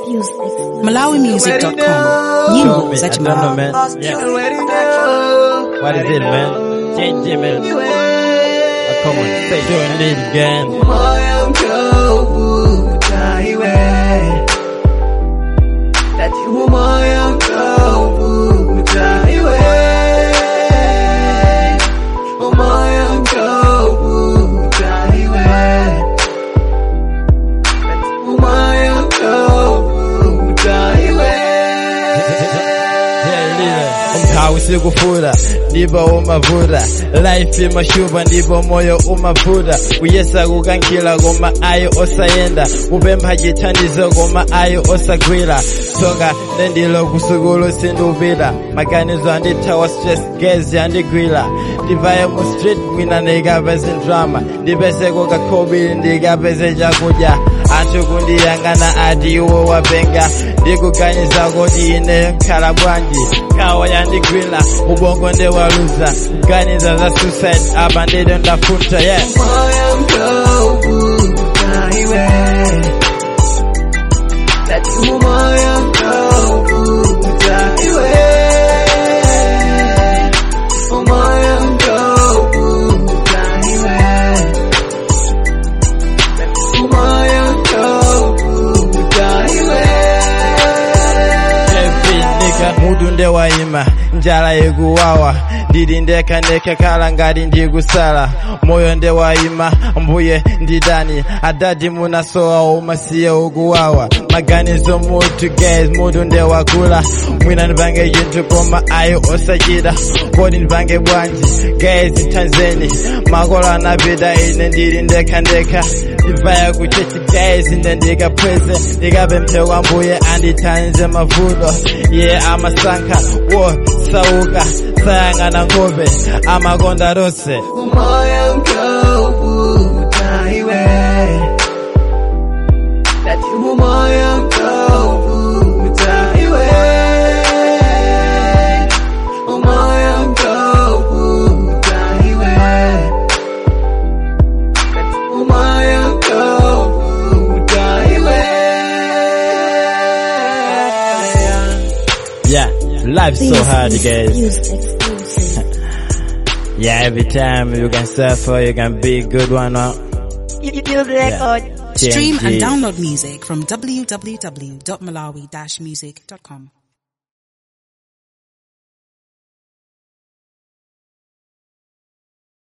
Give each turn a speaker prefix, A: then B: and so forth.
A: MalawiMusic.com.
B: Show
A: Nyimbo
B: me.
A: za
B: I don't know,
A: Malawi.
B: man. Yeah.
C: Already know.
B: What is it, man? Change it, man. Oh, come on, say doing it again.
C: moyo mchovu utaiwe tatibu moyo mchovu utaiwe moyo mchovu utaiwe tatibu moyo mchovu utaiwe
B: umkhawu sikufura ndipo umavura life imashupa ndipo moyo umavura kuyesa kukankhila koma ayo osayenda kupempha chithandizo koma ayo osagwira tsoka lendilo kusukulu sindupita maganizo andithawa stress gezi andigwira ndivaye mu street mwina ndikapeze drama ndipeze kokakhobili ndikapeze chakudya anthu kundiyang'ana ati iwe wapenga ndikuganiza kuti ine nkhala bwanji kawa yandigwira ubongo ndewaluza kuganiza za suicide apa ndito ndafunta yeah
C: moyo mchovu utaiwe tatibu moyo mchovu utaiwe moyo mchovu utaiwe tatibu moyo mchovu utaiwe
B: Every nigga mutu ndewayima njala ikuwawa ndili ndekha ndekha khala ngati ndikusala moyo ndewayima mbuye nditani adati munasowa umasiye ukuwawa maganizo mutu guys mutu ndewakula mwina ndipange chinthu koma ayo osachita kodi ndipange bwanji guys tanzeni makolo anapita ine ndili ndekha ndekha ndivaya kuchechi guys ine ndikapweze ndikapemphe kwa mbuye andithanze mavuto ye amasankha wo sauka sayang'ana nkhope amakonda tonse
C: moyo mchovu utaiwe tatibu moyo mchovu utaiwe moyo mchovu utaiwe tatibu moyo mchovu utaiwe
B: yeah life's so hard guys yeah every time you can suffer you can be a good one huh? yeah.
A: Stream and
B: TNG.
A: download music from www.malawi-music.com.